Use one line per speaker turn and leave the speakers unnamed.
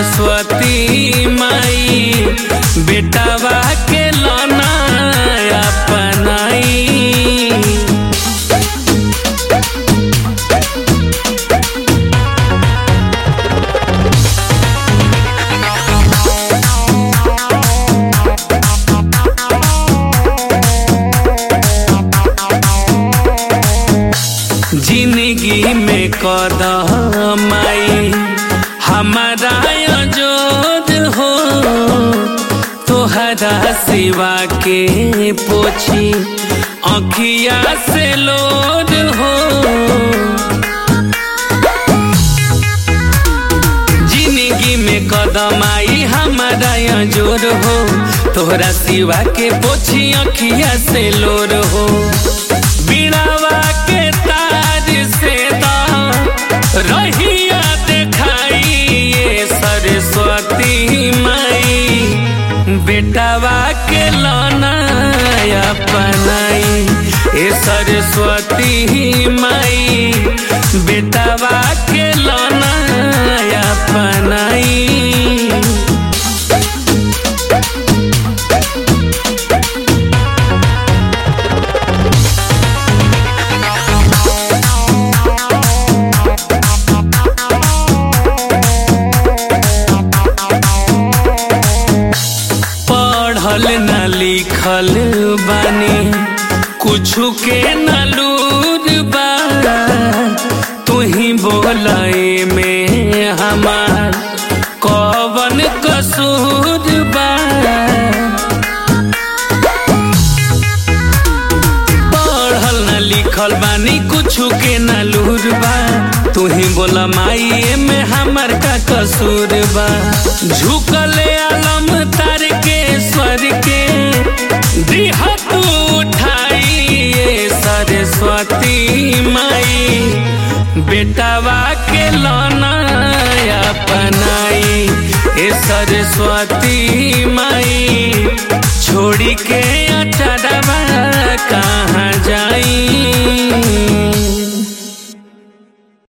सरस्वती माई बेटावा के लाना अपनाई जिंदगी में कदम आई हमारा जोद हो तोहरा सिवा के पोछी अखिया से लोद हो जिंदगी में कदम आई हमारा जोर हो तोहरा सिवा के पोछी अखिया से लोर हो बिड़ावा के ताज से दा रहिया देखाई ये सरस्वती माई बेटावा के लाना अपनाई ए सरस्वती माई बेटावा के लाना अपनाई पढ़ल न लिखल बानी कुछु के न लूर बा तुही बोलाए में हमार कवन कसूर बा पढ़ल न लिखल बानी कुछु के न लूर बा तुही बोला माई में हमर का कसूर बा झुकले आलम तार के स्वर के दिह तू उठाई ये सरस्वती माई बेटावा के लाना अपनाई ए सरस्वती माई छोड़ी के अचरवा कहाँ जाई